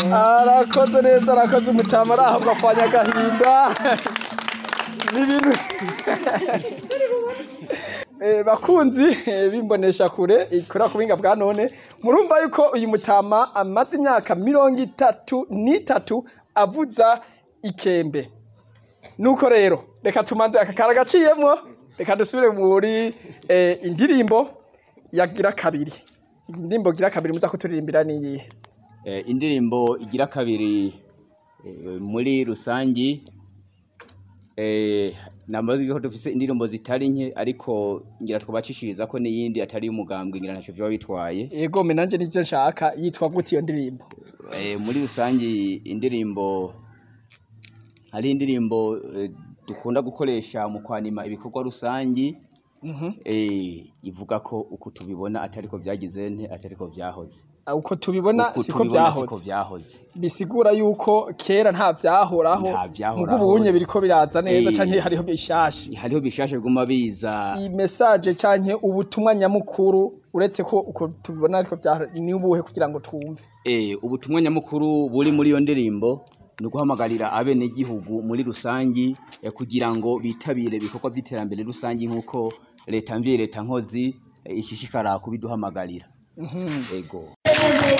arakoze neza arakoze umutama araho gapfanya agahinda n'ibintu Eh, bakunzi eh, bimbonesha kure ikora ku buhinga bwa none murumva yuko uyu mutama amaze imyaka mirongo itatu n'itatu avuza ikembe nuko rero reka tumanze aka kara gaciyemwo reka dusubire muri eh, indirimbo yagira kabiri indirimbo gira kabiri muza kuturirimbira niyihe Eh, indirimbo igira kabiri eh, muri rusangi eh, namaze ko dufise indirimbo zitari nke ariko ngira twabacishiriza ko n'iyindi atari umugambwe ngira ntaco vyoba bitwaye yego me nanje nivyo nshaka yitwa gute iyo ndirimbo eh, muri rusangi indirimbo hari indirimbo eh, dukunda gukoresha mu kwanima ibikorwa rusangi Mhm. eh, ivuga ko uku tubibona atariko vyagize nte atariko vyahoze uko tubibona Uku siko tubibona siko vyahoze vyahoze bisigura yuko kera nta vyahoraho Nta vyahoraho. mugo ubunye biriko biraza neza Eh. canke hariho bishasha hariho bishasha biguma biza iyi message canke ubutumwa nyamukuru uretse ko uko tubibona ariko vya ni ubuhe kugira ngo twumve Eh, ubutumwa nyamukuru buri muri iyo ndirimbo ni uguhamagarira abenegihugu muri rusangi eh, kugira ngo bitabire ibikorwa by'iterambere rusangi nk'uko leta mvye leta nkozi eh, ishishikara kubiduhamagarira Mhm. ego